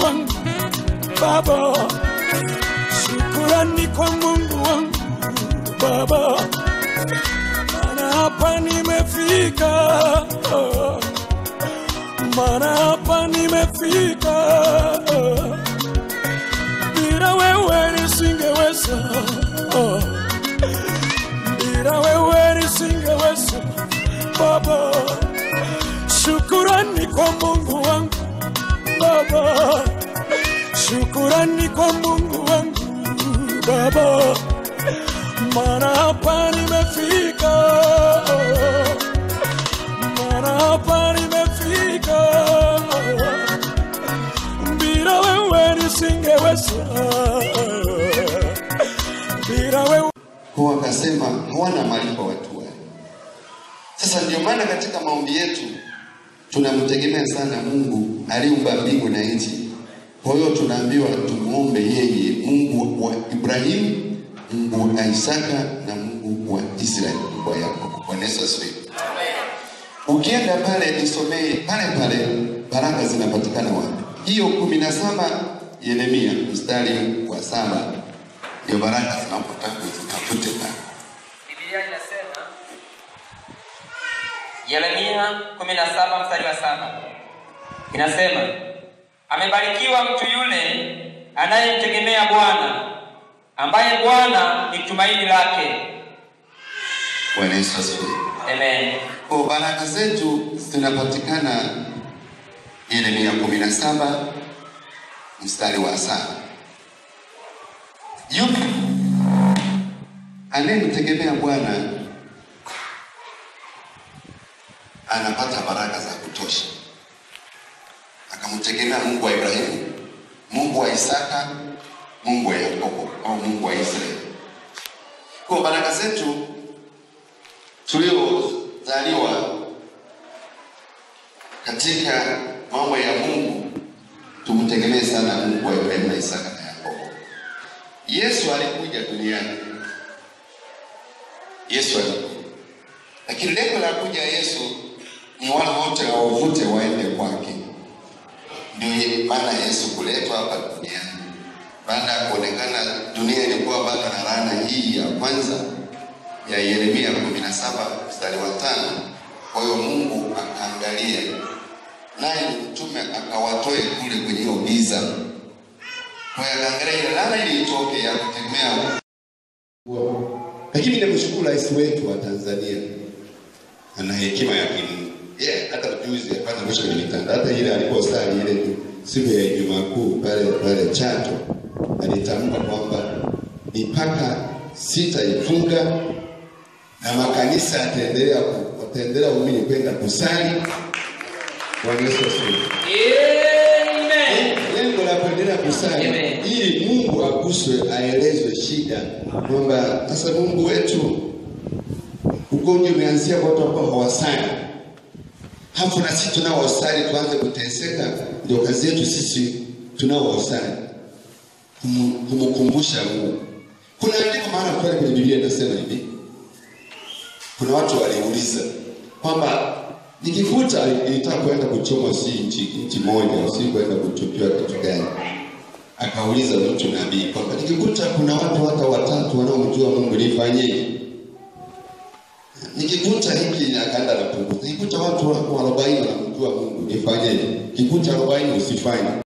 wangu Baba, shukurani kwa Mungu wangu Baba, maana hapa nimefika, oh, maana hapa nimefika, oh, bila wewe nisingeweza, oh, bila wewe nisingeweza Baba, shukurani kwa Mungu wangu Baba, shukurani kwa Mungu wangu Baba, maana hapa nimefika, maana hapa nimefika, bila wewe nisingeweza, bila wewe Kwa wakasema hawana malipo watu wale. Sasa ndio maana katika maombi yetu tunamtegemea sana Mungu aliumba mbingu na nchi. Kwa hiyo tunaambiwa tumuombe yeye, Mungu wa Ibrahimu, Mungu wa Isaka na Mungu wa Israeli, Mungu wa Yakobo. Bwana Yesu asifiwe. Ukienda pale nisomee pale pale, baraka zinapatikana wapi? Hiyo kumi na saba Yeremia mstari wa saba ndio baraka zinapotaka zitafute pale. Biblia inasema Yeremia 17 mstari wa saba inasema, amebarikiwa mtu yule anayemtegemea Bwana, ambaye Bwana ni tumaini lake. Bwana Yesu asifiwe. Amen. Kwa baraka zetu zinapatikana Yeremia 17 mstari wa saba. Yupi anayemtegemea Bwana anapata baraka za kutosha. Akamtegemea Mungu wa Ibrahimu, Mungu wa Isaka, Mungu wa Yakobo au Mungu wa Israeli. Kwa baraka zetu tuliozaliwa katika mambo ya Mungu tumtegemee sana Mungu wa Ibrahimu na Isaka na Yakobo. Yesu alikuja duniani, Yesu alikuja, lakini lengo la kuja Yesu ni wale wote wavute waende kwake. Ndio maana Yesu kuletwa hapa duniani baada ya kuonekana dunia ilikuwa bado na laana hii ya kwanza ya Yeremia 17 mstari wa tano. Kwa hiyo Mungu akaangalia, naye ni mtume akawatoe kule kwenye hiyo giza. Kwa hiyo akaangalia ile laana ili itoke ya kutegemea. Lakini namshukuru rais wetu wa Tanzania, ana hekima ya kimungu. Yeah, hata juzi hapana mwisho kwenye mitandao, hata ile aliposali ile siku ya Ijumaa Kuu pale pale Chato, alitamka kwamba mipaka sitaifunga na makanisa yataendelea ku- wataendelea waumini kwenda kusali. Bwana Yesu asifiwe. Amen. Lengo la kuendelea kusali Amen. ili Mungu aguswe, aelezwe shida kwamba sasa Mungu wetu ugonjwa umeanzia kwa watu ambao hawasali, hafu na sisi tunaosali tuanze kuteseka. Ndio kazi yetu sisi tunaosali Kumu- kumkumbusha Mungu. Kuna andiko mahali pale kwenye Biblia inasema hivi, kuna watu waliuliza kwamba nikivuta ilitaka kwenda kuchomwa si nchi nchi moja, si kwenda kutupiwa kitu gani? Akauliza mtu nabii kwamba nikikuta kuna watu hata watatu wanaomjua Mungu nifanyeje? Nikikuta hiki akaenda napunguza, nikikuta watu arobaini wanamjua Mungu nifanyeje? Kikuta arobaini usifanye